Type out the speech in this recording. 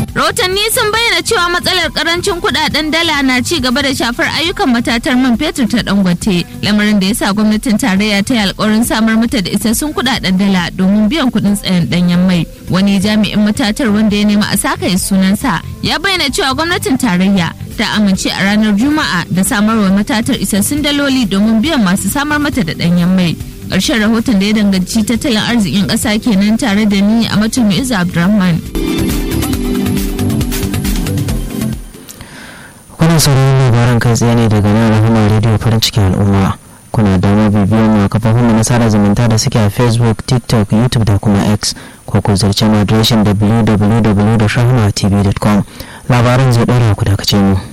rahotanni sun bayyana cewa matsalar karancin kudaden dala na ci gaba da shafar ayyukan matatar man fetur ta dangote lamarin da ya sa gwamnatin tarayya ta yi alkawarin samar mata da isassun kudaden dala domin biyan kudin tsayin danyen mai wani jami'in matatar wanda ya nema a sakaye sunansa ya bayyana cewa gwamnatin tarayya ta amince a ranar juma'a da samarwa matatar isassun daloli domin biyan masu samar mata da danyen mai ƙarshen rahoton da ya danganci tattalin arzikin ƙasa kenan tare da ni a matumi iza abdulrahman kuna sauraron labaran kai tsaye ne daga nan rahama rediyo farin cikin al'umma kuna damar bibiyar mu a kafofin mu na sada zumunta da suke a facebook tiktok youtube da kuma x ko ku zarce mu adireshin www.rahama tv.com labaran zai ɗora ku dakace mu